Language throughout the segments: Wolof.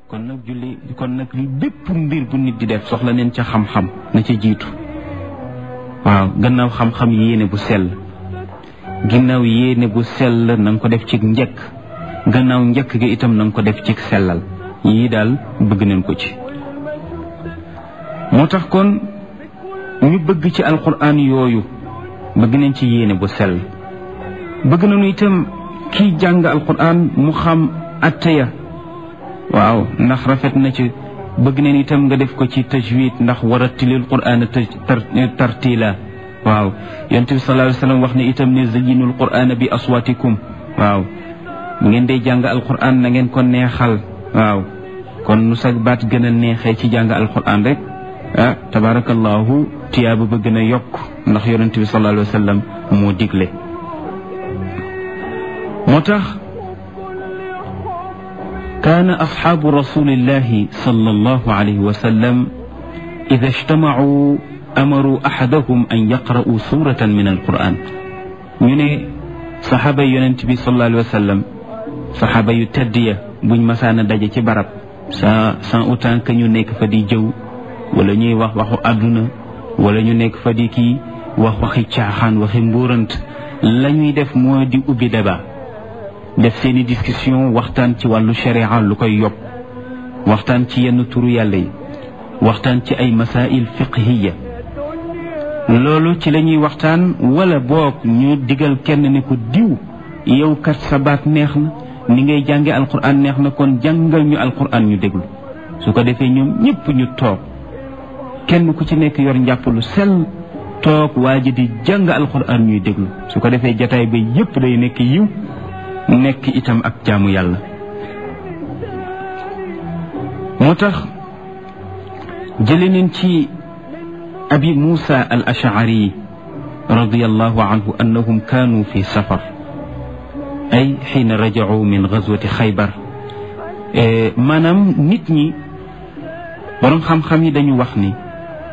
kon nag julli kon nag bépp mbir bu nit di def soxla neen ca xam-xam na ca jiitu waaw gannaaw xam-xam yéene bu sell ginnaaw yéene bu sell na nga ko def ci njëkk gannaaw njëkk gi itam na nga ko def ci sellal yii daal bëgg nañ ko ci moo tax kon ñu bëgg ci alquran yooyu bëgg nañ ci yéene bu sell bëgg nañu itam kiy jàng alquran mu xam atteya waaw ndax rafet na ci bëgg nañ itam nga def ko ci tajwid ndax warattilil qur'ana tartila waaw yonent bi sallallahu alayhi wasallam wax ne itam ne zayyinul qur'ana bi aswatikum waaw ngeen dee jàng alquran na ngeen ko neexal waaw kon nu sag baat gën a neexee ci jàng alquran rek ah tabarakallahu tiyaaba ba gën a yokk ndax yonent bi sallallahu alayhi wasallam moo digle moo tax كان أصحاب رسول الله صلى الله عليه وسلم إذا اجتمعوا أمروا أحدهم أن يقرأوا سورة من القرآن من صحابة ينتبي صلى الله عليه وسلم صحابة يتدية بن مسانا داجة برب sa sans autant que ñu nekk fa di jëw wala ñuy wax waxu àdduna wala ñu nekk fa di kii wax waxi caaxaan waxi mbuurant la ñuy def moo di ubbi débat def seeni discussion waxtaan ci wàllu sharia lu koy yokk waxtaan ci yenn turu yàlla yi waxtaan ci ay masail fiqhiya loolu ci la ñuy waxtaan wala boog ñu digal kenn ne ko diw yow kat sa baat neex na ni ngay jànge alquran neex na kon jàngal ñu alquran ñu déglu su ko defee ñoom ñëpp ñu toog kenn ku ci nekk yor njàpp lu sell toog waa ji di jàng alquran ñuy déglu su ko defee jataay ba yépp day nekk yiw nekk itam ak jaamu yàlla moo tax jële neen ci abi muusa al ashari radiallahu anhu annahum kaanu fi safar ay xiina rajacuu min gazwati xaybar maanaam nit ñi boroom xam-xam yi dañu wax ni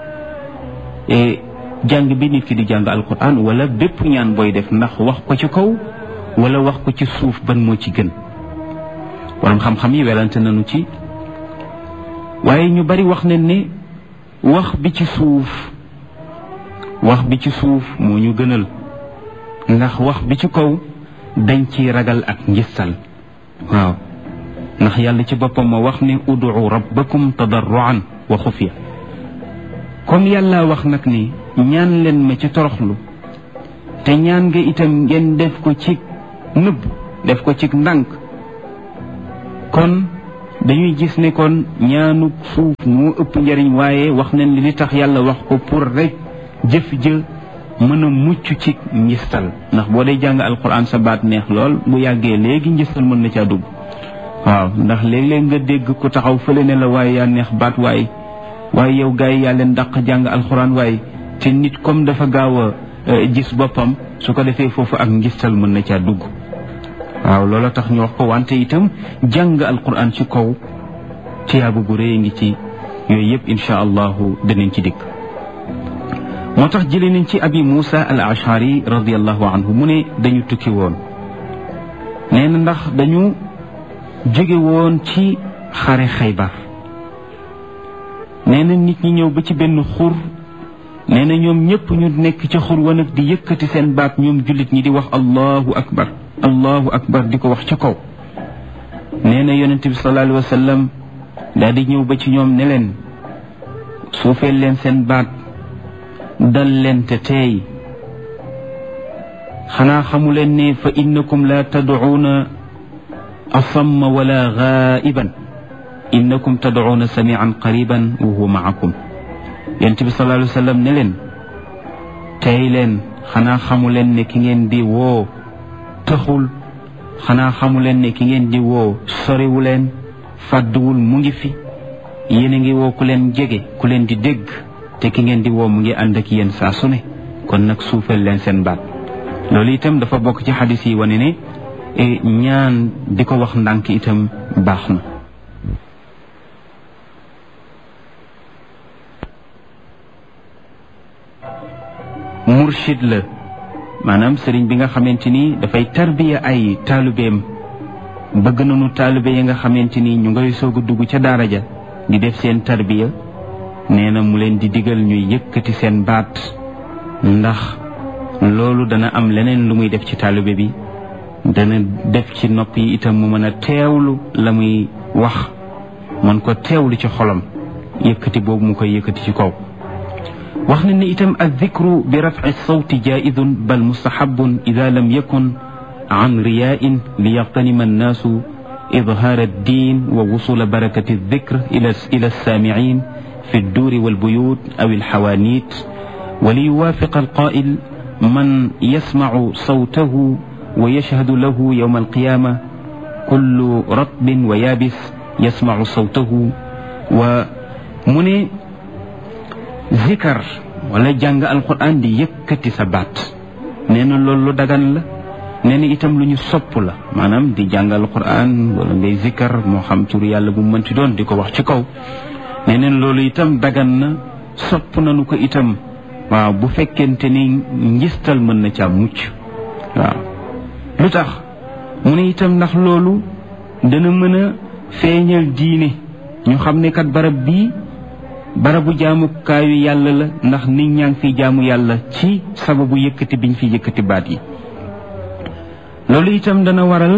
jàng bi nit ki di jàng alquran wala bépp ñaan booy def ndax wax ko ci kaw wala wax ko ci suuf ban moo ci gën boroom xam-xam yi welante nañu ci waaye ñu bari wax nañ ne wax bi ci suuf wax bi ci suuf moo ñu gënal ndax wax bi ci kaw dañ ci ragal ak njistal waaw ndax yàlla ci boppam moo wax ne ud'u rabbakum tadarruan wa xufiya comme yàlla wax nag ni ñaan leen ma ci toroxlu te ñaan nga itam ngeen def ko ci nëbb def ko ci ndànk kon dañuy gis ne kon ñaanu suuf moo ëpp njariñ waaye wax nañ li tax yàlla wax ko pour rek jëf jë mën a mucc ci njistal ndax boo dee jàng alquran sa baat neex lool bu yàggee léegi njistal mën na caa dugg waaw ndax léeg-léeg nga dégg ku taxaw fële ne la waaye yaa neex baat waaye waaye yow gars yi yaa leen dàq jàng alquran waaye te nit comme dafa gaaw a gis boppam su ko defee foofu ak njistal mën na caa dugg waaw loola tax ñu wax ko wante itam jàng alquran ci kaw tiyaabu gu rëy ngi ci yooyu yëpp insha allahu danañ ci dikk moo tax jëlee nañ ci abi Moussa al ashari radiallahu anhu mu ne dañu tukki woon nee na ndax dañu jóge woon ci xare xaybar nee na nit ñi ñëw ba ci benn xur nee na ñoom ñëpp ñu nekk ca xur wa nag di yëkkati seen baat ñoom jullit ñi di wax allahu akbar allahu akbar di ko wax ca kaw nee na yonent bi sallallahu alayhi wa sallam daal di ñëw ba ci ñoom ne leen suufeel leen seen baat dal leen te teey xanaa xamu leen ne fa innakum la tadcuuna asamma wala gaa'iban innakum tadcuuna samian qariban wa huwa maakum yonent bi sallallahu alayhi wa sallam ne leen teey leen xanaa xamu leen ne ki ngeen di woo taxul xanaa xamu leen ne ki ngeen di woo soriwu leen fàdduwul mu ngi fi yéen a ngi woo ku leen jege ku leen di dégg te ki ngeen di woo mu ngi ànd ak yéen saa su ne kon nag suufal leen seen baat loolu itam dafa bokk ci xadis yi wane ne ñaan di ko wax ndànk itam baax na murshid la maanaam sëriñ bi nga xamante ni dafay tarbiya ay taalubeem bëgg nañu taalibe yi nga xamante ni ñu ngay soog a dugg ca daara ja di def seen tarbiya nee na mu leen di digal ñuy yëkkati seen baat ndax loolu dana am leneen lu muy def ci taalibe bi dana def ci nopp yi itam mu mën a teewlu la muy wax mën ko teewlu ci xolam yëkkati boobu mu koy yëkkati ci kaw wax na ni itam addikru bi rafci sawti jaidun bal mustahabun ida lam yakun an riyain li yaqtanima annaasu idhaar addin wa wusula barakati aldikr ila ila alsaamicin fi الدور والبيوت أو الحوانيت وليوافق القائل من يسمع صوته ويشهد له يوم القيامة كل رطب ويابس يسمع صوته ومن ذكر ولا جانغ القرآن دي يكتي سبات نينا لولو دغان لا nee na itam lu ñu sopp la maanaam di jàngal Qur'an wala ngay zikkar moo xam tur yàlla bu mënti doon di ko wax ci kaw nee neen loolu itam dagan na sopp nañu ko itam waaw bu fekkente ni njistal mën na caa mucc waaw lu tax mu ne itam ndax loolu dana mën a feeñal diine ñu xam ne kat barab bii barabu jaamukaayu yàlla la ndax nit ñaa ngi fi jaamu yàlla ci sababu yëkkati biñ fi yëkkati baat yi loolu itam dana waral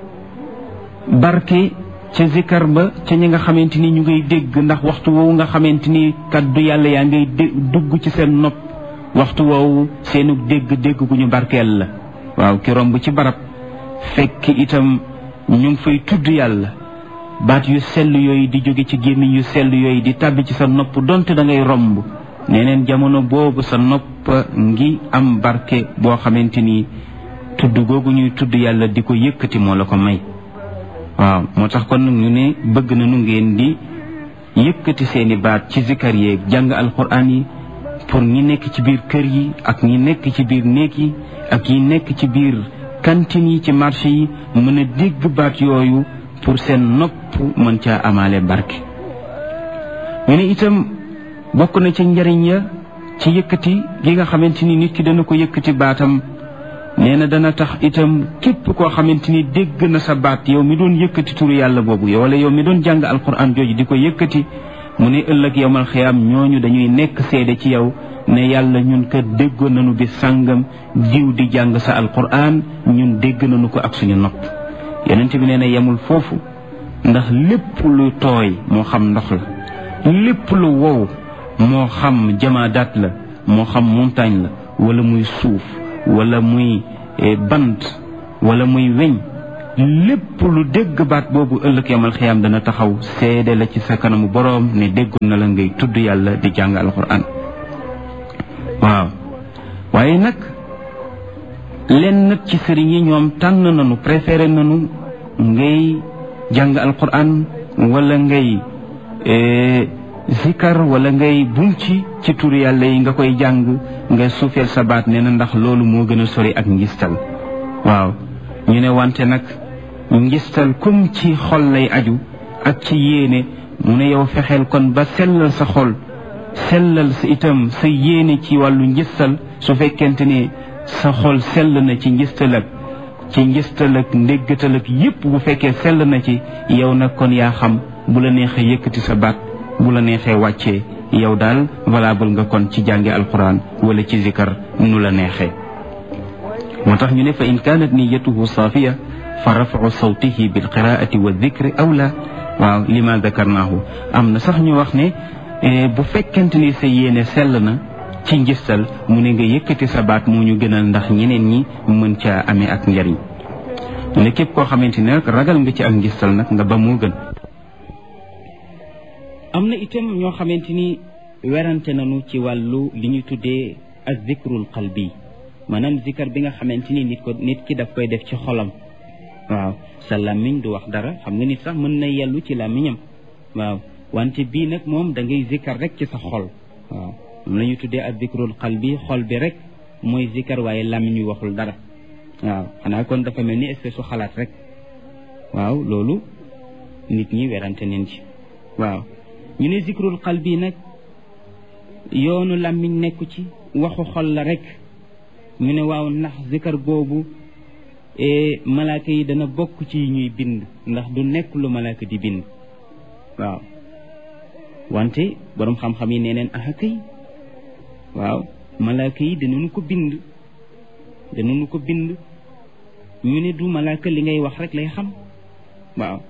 barke ca zikar ba ca ñi nga xamante ni ñu ngay dégg ndax waxtu woowu nga xamante ni kaddu yàlla yaa ngay dugg ci seen nopp waxtu woowu seenu dégg dégg gu ñu barkeel la waaw ki romb ci barab fekk itam ñu ngi fay tudd yàlla baat yu sell yooyu di jóge ci gémmiñ yu sell yooyu di tàbbi ci sa nopp donte da ngay romb neneen jamono boobu sa nopp ngi am barke boo xamante ni tudd googu ñuy tudd yàlla di ko yëkkati moo la ko may waaw moo tax kon ñu ne bëgg nañu ngeen di yëkkati seeni baat ci zikar yeeg jàng alquran yi pour ñi nekk ci biir kër yi ak ñi nekk ci biir néeg yi ak ñi nekk ci biir cantine yi ci marché yi mën a dégg baat yooyu pour seen nopp mën caa amaale barke ñu ne itam bokk na ci njariñ ya ci yëkkati gi nga xamante ni nit ki dana ko yëkkati baatam nee na dana tax itam képp koo xamante ni dégg na sa baat yow mi doon yëkkati turu yàlla boobu yow wala yow mi doon jàng alquran jooju di ko yëkkati mu ne ëllëg yowmal xiyaam ñooñu dañuy nekk seede ci yow ne yàlla ñun kat déggoon nañu bi sàngam diw di jàng sa alquran ñun dégg nañu ko ak suñu nopp yonent bi nee na yemul foofu ndax lépp lu tooy moo xam ndox la lépp lu wow moo xam jamaadaat la moo xam montagne la wala muy suuf wala muy bant wala muy weñ lépp lu dégg baat boobu ëllëg yamal xiyaam dana taxaw seede la ci sa kanamu boroom ne déggoon na la ngay tudd yàlla di jàng alquran waaw waaye nag leen nag ci sëriñ yi ñoom tànn nañu préféré nañu ngay jàng alquran wala ngay zikar wala ngay bunci ci tur yàlla yi nga koy jàng nga suufeel sa baat nee na ndax loolu moo gën a sori ak ngistal waaw ñu ne wante nag ngistal comme ci xol lay aju ak ci yéene mu ne yow fexeel kon ba sellal sa xol sellal sa itam sa yéene ci wàllu ngistal su fekkente ne sa xol sell na ci ngistal ak ci ngistal ak ndéggatal ak yépp bu fekkee sell na ci yow nag kon yaa xam bu la neexee yëkkati sa baat bu la neexee wàccee yow daal valable nga kon ci jànge alquran wala ci zikar nu la neexee moo tax ñu ne fa in kaanat niyatuhu saafiya fa rafacu sawtihi bilqiraati wa dikri awla waaw lima dakarnaahu am na sax ñu wax ne bu fekkente ni sa yéene sell na ci njistal mu ne nga yëkkati sa baat moo ñu gënal ndax ñeneen ñi mën caa amee ak njariñ ne képp koo xamante ne nag ragal nga ci ak njistal nag nga ba moo gën am na itam ñoo xamante ni werante nañu ci wàllu li ñu tuddee ak zikrul qalbi maanaam zikar bi nga xamante ni nit ko nit ki daf koy def ci xolam waaw sa làmmiñ du wax dara xam nga nit sax mën na yellu ci làmmiñam waaw wante bii nag moom da ngay zikar rek ci sa xol waaw moom la ñu tuddee ak zikrul qalbi xol bi rek mooy zikar waaye làmmiñ wi waxul dara waaw xanaa kon dafa mel ni espèce su xalaat rek waaw loolu nit ñi werante neen ci waaw ñu ne zikrul qalbi nag yoonu làmmiñ nekku ci waxu xol la rek ñu ne waaw ndax zikar googu malaaka yi dana bokk ci ñuy bind ndax du nekk lu malaaka di bind waaw wante boroom xam-xam yi nee neen aha kay waaw malaaka yi danañu ko bind danañu ko bind ñu ne du malaaka li ngay wax rek lay xam waaw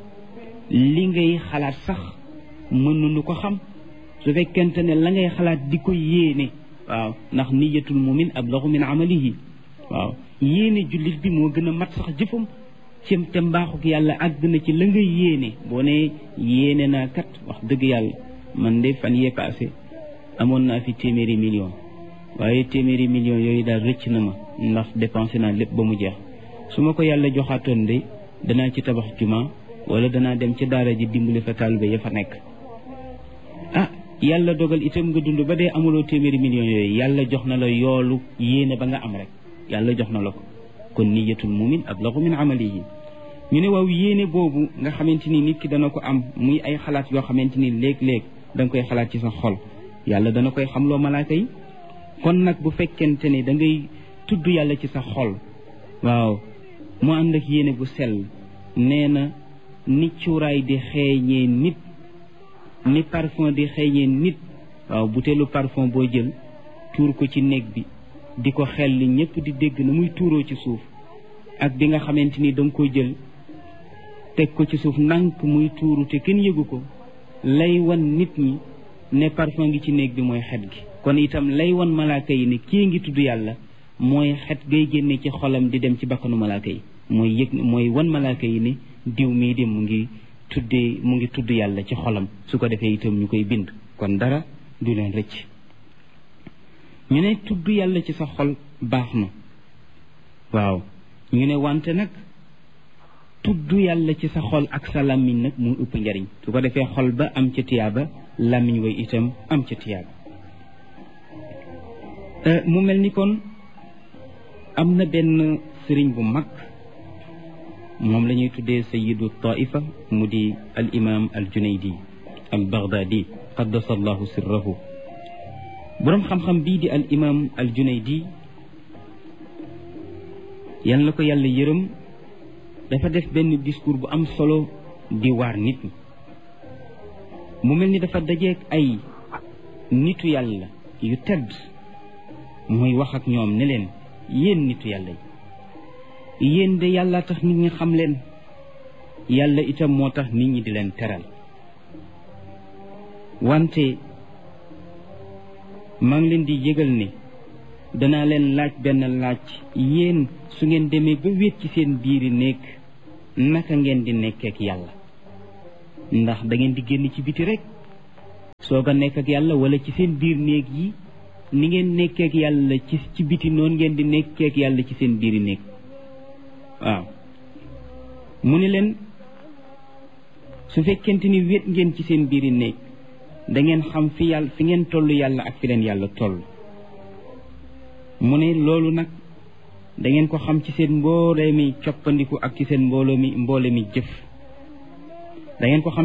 li ngay xalaat sax mënuñu ko xam su fekkente ne la ngay xalaat di ko yéene waaw ndax niyatul mumin ablaxu min amalihi waaw yéene jullit bi moo gën a mat sax jëfam ci te mbaaxuk yàlla àgg na ci la nga yéene boo ne yéene naa kat wax dëgg yàlla man de fan yee passé amoon naa fi téeméeri million waaye téeméeri million yooyu daal rëcc na ma ndax dépensé naa lépp ba mu jeex su ma ko yàlla joxaatoon de danaa ci tabax juma wala danaa dem ci daara ji dimbali fa taalibe ya fa nekk ah yàlla dogal itam nga dund ba dee amuloo téeméeri millions yooyu yàlla jox na la yoolu yéene ba nga am rek yàlla jox na la ko kon niyatul mumin ablagu min amalihi ñu ne waaw yéene boobu nga xamante ni nit ki dana ko am muy ay xalaat yoo xamante ni léeg-léeg da nga koy xalaat ci sa xol yàlla dana koy xamloo malaaka yi kon nag bu fekkente ne da ngay tudd yàlla ci sa xol waaw mu ànd ak yéene bu sell nee na ni cuuraay di xeeñee nit ni parfum di xeeñee nit waaw buteelu parfum boo jël tuur ko ci néeg bi di ko xel li ñëpp di dégg na muy tuuroo ci suuf ak bi nga xamante ni danga ko jël teg ko ci suuf ndànk muy tuuru te kenn yëgu ko lay wan nit ñi ne parfum ngi ci néeg bi mooy xet gi kon itam lay wan malaaka yi ne kii ngi tudd yàlla mooy xet gay génne ci xolam di dem ci bakkanu malaaka yi mooy yëg mooy wan malaaka yi ne diw mii de mu ngi tuddee mu ngi tudd yàlla ci xolam su ko defee itam ñu koy bind kon dara du leen rëcc ñu ne tudd yàlla ci sa xol baax na waaw ñu ne wante nag tudd yàlla ci sa xol ak sa làmmiñ nag mu ëpp njariñ su ko defee xol ba am ca tiyaaba làmmiñ way itam am ca tiyaaba mu mel ni kon am na benn sëriñ bu mag moom la ñuy tuddee sayidu taifa mu di al imam al junaydi al baghdadi qaddasa allahu sirrahu boroom xam-xam bii di al imam al junaydi yan la ko yàlla yërëm dafa def benn discours bu am solo di waar nit ñi mu mel ni dafa dajeek ay nitu yàlla yu tedd muy wax ak ñoom ne leen yéen nitu yàlla yi yéen de yàlla tax nit ñi xam leen yàlla itam moo tax nit ñi di leen teral wante maa ngi leen di yëgal ne danaa leen laaj benn laaj yéen su ngeen demee ba wéet ci seen biiri néeg naka ngeen di nekkee ak yàlla ndax da ngeen di génn ci biti rek soog a nekk ak yàlla wala ci seen biir néeg yi ni ngeen nekkee ak yàlla ci ci biti noonu ngeen di nekkee ak yàlla ci seen biiri néeg waaw mu ne leen su fekkente ni wéet ngeen ci seen biiri néeg da ngeen xam fi yàlla fi ngeen toll yàlla ak fi leen yàlla toll mu ne loolu nag da ngeen ko xam ci seen mboole mi coppandiku ak ci seen mbooloo mi mboole mi jëf da ngeen ko xam